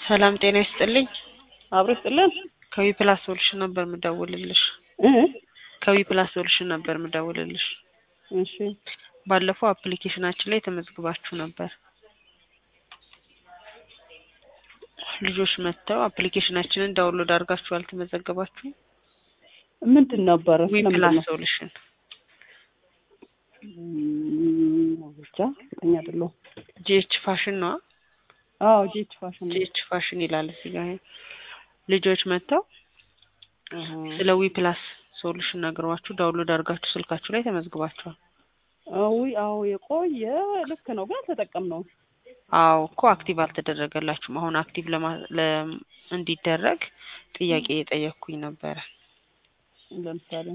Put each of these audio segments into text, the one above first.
ሰላም ጤና ይስጥልኝ። አብሮ ይስጥልን። ከዊ ፕላስ ሶሉሽን ነበር የምደውልልሽ። እ ከዊ ፕላስ ሶሉሽን ነበር የምደውልልሽ። እሺ ባለፈው አፕሊኬሽናችን ላይ ተመዝግባችሁ ነበር። ልጆች መጥተው አፕሊኬሽናችንን ዳውንሎድ አድርጋችሁ አልተመዘገባችሁም? ምንድን ነበረ? ዊ ስለምንድን ፕላስ ነው? ሶሉሽን እም፣ ብቻ እርግጠኛ አይደለሁም። ጂኤች ፋሽን ነዋ። አዎ ጂች ፋሽን ነው። ጂኤች ፋሽን ይላል እዚህ ጋር። ልጆች መጥተው አሃ። ስለ ዊ ፕላስ ሶሉሽን ነግሯችሁ ዳውንሎድ አድርጋችሁ ስልካችሁ ላይ ተመዝግባችኋል። አዊ አዎ የቆየ ልክ ነው፣ ግን አልተጠቀምነውም። አዎ እኮ አክቲቭ አልተደረገላችሁም። አሁን አክቲቭ ለማ ለ እንዲደረግ ጥያቄ የጠየቅኩኝ ነበረ። ለምሳሌ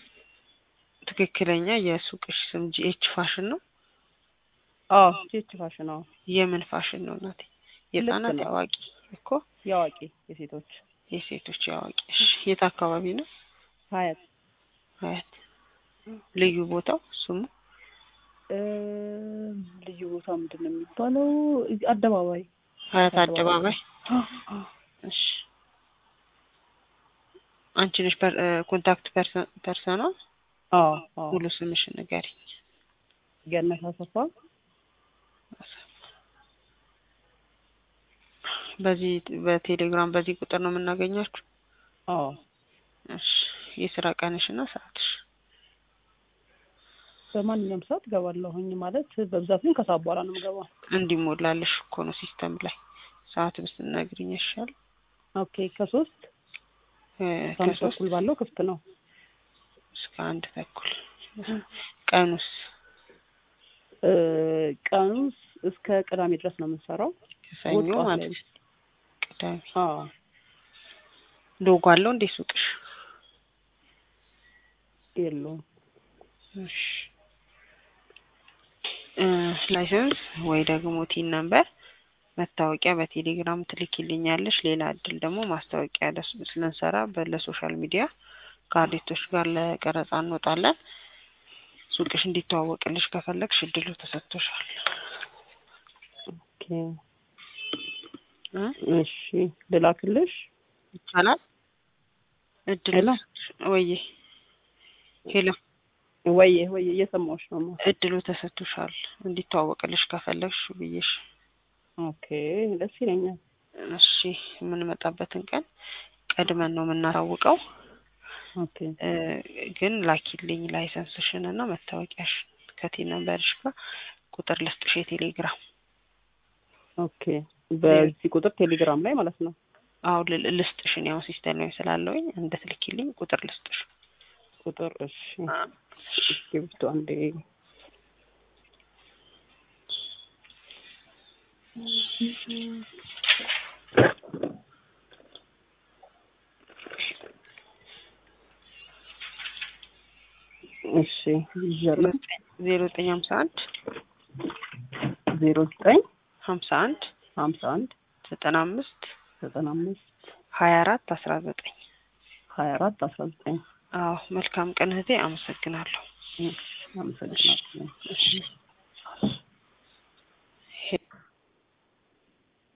ትክክለኛ የሱቅሽ ስም ጂኤች ፋሽን ነው? አዎ ጂች ፋሽን አዎ፣ የምን ፋሽን ነው እናቴ? የህጻናት ነው። የአዋቂ እኮ የአዋቂ የሴቶች የሴቶች የአዋቂ። እሺ የት አካባቢ ነው? ሀያት ሀያት። ልዩ ቦታው ስሙ እም፣ ልዩ ቦታ ምንድን ነው የሚባለው? እዚህ አደባባይ ሀያት አደባባይ። አደባባይ። እሺ አንቺ ነሽ ፐር- እ፣ ኮንታክት ፐርሰን ፐርሰኗ? አዎ አዎ ሙሉ ስምሽ ንገሪኝ። ገነት አሰፋ በዚህ በቴሌግራም በዚህ ቁጥር ነው የምናገኛችሁ? አዎ እሺ የስራ ቀንሽና ሰዓትሽ? በማንኛውም ሰዓት እገባለሁኝ ማለት በብዛት ግን ከሰዓት በኋላ ነው የምገባው። እንዲሞላልሽ እኮ ነው ሲስተም ላይ ሰዓት ብትነግሪኝ ይሻል። ኦኬ ከሶስት እ፣ ከአንድ ከሶስት ተኩል ባለው ክፍት ነው። እስከ አንድ ተኩል ቀኑስ እ፣ ቀኑ እስከ ቅዳሜ ድረስ ነው የምንሰራው። ከሰኞ እሑድ ጠዋት ማለት ላይ ነው። ቅዳሜ አዎ ሎጎ አለው እንዴ ሱቅሽ? የለውም። እሺ እ፣ ላይሰንስ ወይ ደግሞ ቲን ነምበር መታወቂያ በቴሌግራም ትልኪልኛለሽ። ሌላ እድል ደግሞ ማስታወቂያ ለስ ስለንሰራ በለሶሻል ሚዲያ ከአርቲስቶች ጋር ለቀረጻ እንወጣለን። ሱቅሽ እንዲተዋወቅልሽ ከፈለግሽ እድሉ ተሰጥቶሻል። ኦኬ እ? እሺ ልላክልሽ። ይቻላል። እድሉ ሄሎ ወይዬ ሄሎ ወይዬ ወይዬ እየሰማሁሽ ነው። ማ እድሉ ተሰጥቶሻል እንዲተዋወቅልሽ ከፈለግሽ ብዬሽ ኦኬ ደስ ይለኛል። እሺ የምንመጣበትን ቀን ቀድመን ነው የምናሳውቀው። ኦኬ እ፣ ግን ላኪልኝ ላይሰንስሽን እና መታወቂያሽን ከቴ ነምበርሽ ጋር ቁጥር ልስጥሽ የቴሌግራም ኦኬ በዚህ ቁጥር ቴሌግራም ላይ ማለት ነው። አሁን ል- ልስጥሽን ያው ሲስተም ላይ ስላለውኝ እንደትልኪልኝ ቁጥር ልስጥሽ። ቁጥር እሺ እስክሪብቶ አንዴ እሺ ይዣለሁ። ዜሮ ዘጠኝ ሀምሳ አንድ ዜሮ ዘጠኝ ሀምሳ አንድ ሀምሳ አንድ ዘጠና አምስት ዘጠና አምስት ሀያ አራት አስራ ዘጠኝ ሀያ አራት አስራ ዘጠኝ አዎ መልካም ቀን እህቴ አመሰግናለሁ። አመሰግናለሁ። እሺ